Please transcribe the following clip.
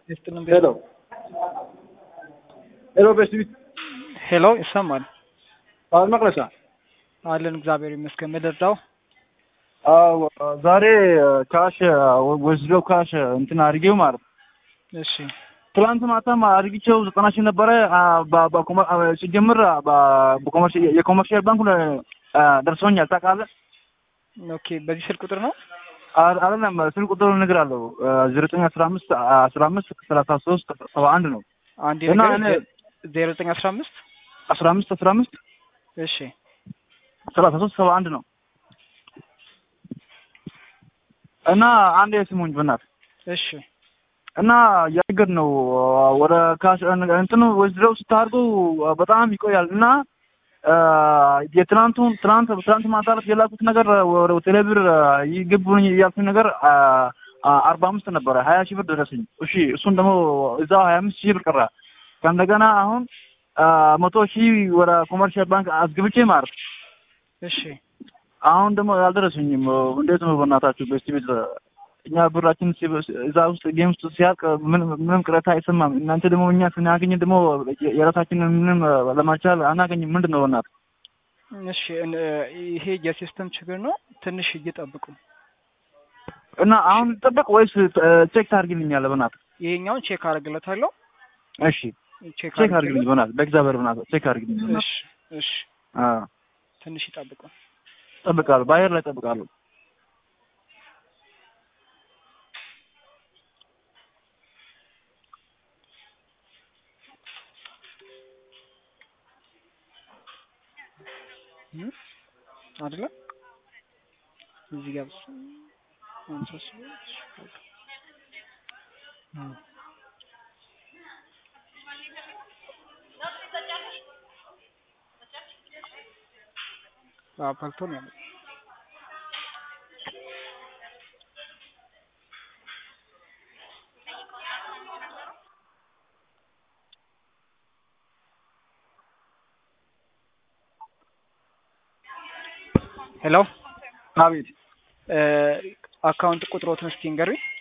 ይስጥልን። ሄሎ ሄሎ፣ በስቢት ሄሎ፣ ይሰማል? አሁን መቅለሻ አለን እግዚአብሔር ይመስገን። ምድርዳው አዎ፣ ዛሬ ካሽ ወስዶ ካሽ እንትን አድርጌው ማለት ነው። እሺ፣ ትላንት ማታም አድርጊቸው ዘጠና ሺህ ነበረ ሲጀምር የኮመርሻል ባንክ ደርሶኛል። ታውቃለህ? ኦኬ። በዚህ ስልክ ቁጥር ነው? አይደለም ስልክ ቁጥሩ ንግር አለው ዘጠኝ አስራ አምስት አስራ አምስት ሰላሳ ሶስት ሰባ አንድ ነው አንድ እና ነገር እኔ- ዜሮ ዘጠኝ አስራ አምስት አስራ አምስት አስራ አምስት እሺ፣ ሰላሳ ሶስት ሰባ አንድ ነው እና አንድ የስሙኝ በእናትህ እሺ፣ እና ያገድ ነው ወደ ካሽ እንትኑ ወስደው ስታርጉ በጣም ይቆያል እና የትናንቱን ትናንት ትናንት ማታ ዕለት የላኩት ነገር ወደ ቴሌብር ይግቡኝ ያልኩኝ ነገር አርባ አምስት ነበረ ሀያ ሺህ ብር ደረሰኝ። እሺ እሱን ደግሞ እዛው ሀያ አምስት ሺህ ብር ቀረ። ከእንደገና አሁን መቶ ሺህ ወደ ኮመርሻል ባንክ አስገብቼ ማለት እሺ። አሁን ደግሞ ያልደረሰኝም። እንዴት ነው በእናታችሁ በስቲ ቤት እኛ ብራችን ሲበ- እዛ ውስጥ ጌም ውስጥ ሲያልቅ ምንም ምንም ቅሬታ አይሰማም። እናንተ ደግሞ እኛ ስናገኝ ደግሞ የራሳችንን ምንም ለማቻል አናገኝም። ምንድን ነው በእናትህ? እሺ፣ እን- ይሄ የሲስተም ችግር ነው። ትንሽ እየጠብቁ እና አሁን ልጠበቅ ወይስ ቼክ ታደርግልኛለህ? በእናትህ ይሄኛውን ቼክ አደርግለታለሁ። እሺ ቼክ ቼክ አድርግልኝ በእናትህ፣ በእግዚአብሔር በእናትህ ቼክ አድርግልኝ። እሺ፣ እሺ። አዎ ትንሽ ይጠብቁ። እጠብቃለሁ፣ በአየር ላይ እጠብቃለሁ። እም? አይደለም እዚህ ጋር ብቻ ሃምሳ ሶስት እም። አዎ ፈልቶ ነው ያለው። ሄሎ አቤት አካውንት ቁጥሮትን እስቲ ንገሩኝ።